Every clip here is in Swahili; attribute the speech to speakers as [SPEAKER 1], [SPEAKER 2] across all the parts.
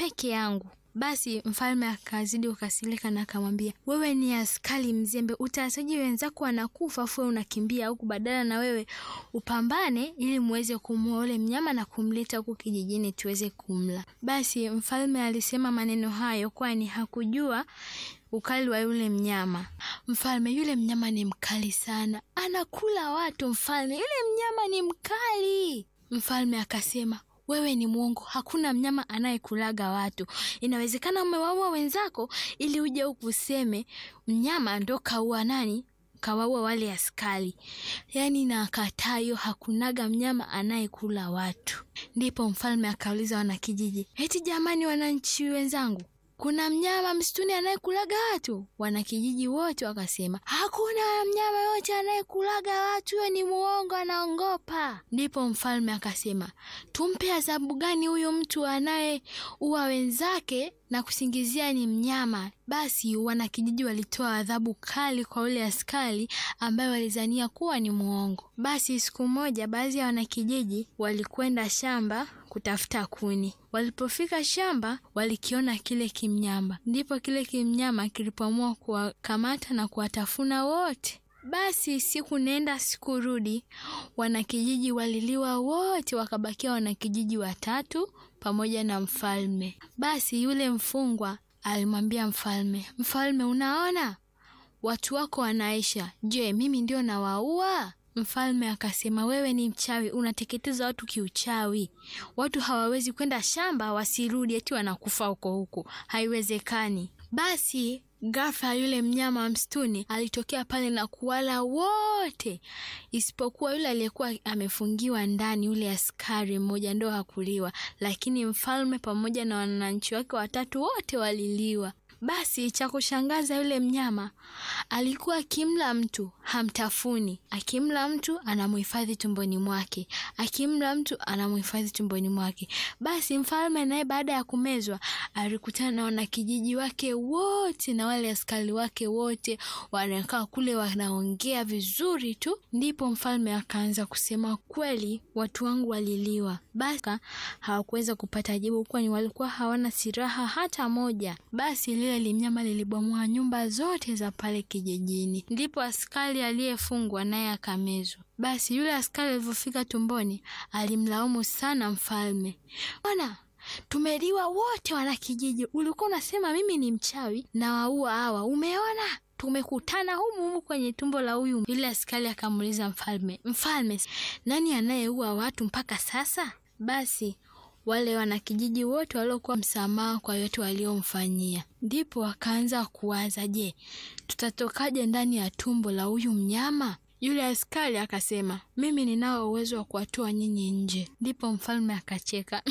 [SPEAKER 1] peke yangu. Basi mfalme akazidi kukasirika na akamwambia, wewe ni askari mzembe, utasaji wenzako wanakufa afu unakimbia huku, badala na wewe upambane ili muweze kumuua ule mnyama na kumleta huku kijijini tuweze kumla. Basi mfalme alisema maneno hayo kwani hakujua ukali wa yule mnyama. Mfalme, yule mnyama ni mkali sana, anakula watu. Mfalme, yule mnyama ni mkali. Mfalme akasema wewe ni mwongo, hakuna mnyama anayekulaga watu. Inawezekana umewaua wenzako ili uje huku useme mnyama ndo kaua nani, kawaua wale askari. Yaani nakataa hiyo, hakunaga mnyama anayekula watu. Ndipo mfalme akauliza wanakijiji, eti jamani, wananchi wenzangu kuna mnyama msituni anayekulaga watu? Wanakijiji wote wakasema hakuna mnyama yote anayekulaga watu, huyo ni muongo, anaongopa. Ndipo mfalme akasema tumpe adhabu gani huyu mtu anayeua wenzake na kusingizia ni mnyama? Basi wanakijiji walitoa adhabu kali kwa ule askari ambaye walizania kuwa ni muongo. Basi siku moja, baadhi ya wanakijiji walikwenda shamba kutafuta kuni. Walipofika shamba, walikiona kile kimnyama. Ndipo kile kimnyama kilipoamua kuwakamata na kuwatafuna wote. Basi siku nenda siku rudi, wanakijiji waliliwa wote, wakabakia wanakijiji watatu pamoja na mfalme. Basi yule mfungwa alimwambia mfalme, mfalme, unaona watu wako wanaisha, je, mimi ndio nawaua? Mfalme akasema, wewe ni mchawi, unateketeza watu kiuchawi. Watu hawawezi kwenda shamba wasirudi, eti wanakufa huko huko, haiwezekani. Basi ghafla yule mnyama wa msituni alitokea pale na kuwala wote, isipokuwa yule aliyekuwa amefungiwa ndani, yule askari mmoja ndo hakuliwa, lakini mfalme pamoja na wananchi wake watatu wote waliliwa. Basi cha kushangaza, yule mnyama alikuwa akimla mtu hamtafuni, akimla mtu anamuhifadhi tumboni mwake, akimla mtu anamuhifadhi tumboni mwake. Basi mfalme naye baada ya kumezwa alikutana na wanakijiji wake wote na wale askari wake wote, wanakaa kule wanaongea vizuri tu. Ndipo mfalme akaanza kusema, kweli watu wangu waliliwa. Basi hawakuweza kupata jibu, kwani walikuwa hawana silaha hata moja. Basi lile limnyama lilibomoa nyumba zote za pale kijijini. Ndipo askari aliyefungwa naye akamezwa. Basi yule askari alivyofika tumboni, alimlaumu sana mfalme. Bwana, tumeliwa wote wanakijiji, ulikuwa unasema mimi ni mchawi na waua hawa, umeona tumekutana humu humu kwenye tumbo la huyu. Yule askari akamuuliza mfalme, mfalme, nani anayeua watu mpaka sasa? Basi wale wanakijiji wote waliokuwa msamaha kwa yote waliomfanyia. Ndipo wakaanza kuwaza, je, tutatokaje ndani ya tumbo la huyu mnyama? Yule askari akasema, mimi ninao uwezo wa kuwatoa nyinyi nje. Ndipo mfalme akacheka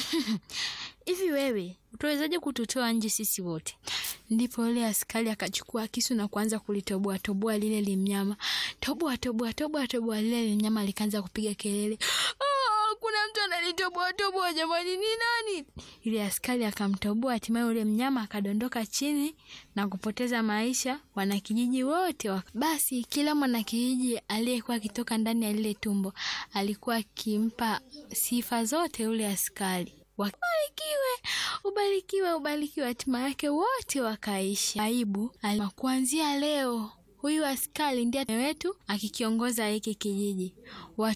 [SPEAKER 1] hivi wewe utawezaje kututoa nje sisi wote? Ndipo yule askari akachukua kisu na kuanza kulitoboa toboa lile limnyama, toboa toboa toboa toboa. Lile limnyama likaanza kupiga kelele, oh, kuna mtu analitoboa toboa, jamani, ni nani? Yule askari akamtoboa, hatimaye yule mnyama akadondoka chini na kupoteza maisha. Wanakijiji wote wak... Basi kila mwanakijiji aliyekuwa akitoka ndani ya lile tumbo alikuwa akimpa sifa zote yule askari Ubarikiwe, ubarikiwe, ubarikiwe. Hatima yake wote wakaisha. Aibu alima, kuanzia leo huyu askari ndiye wetu akikiongoza hiki kijiji. Watu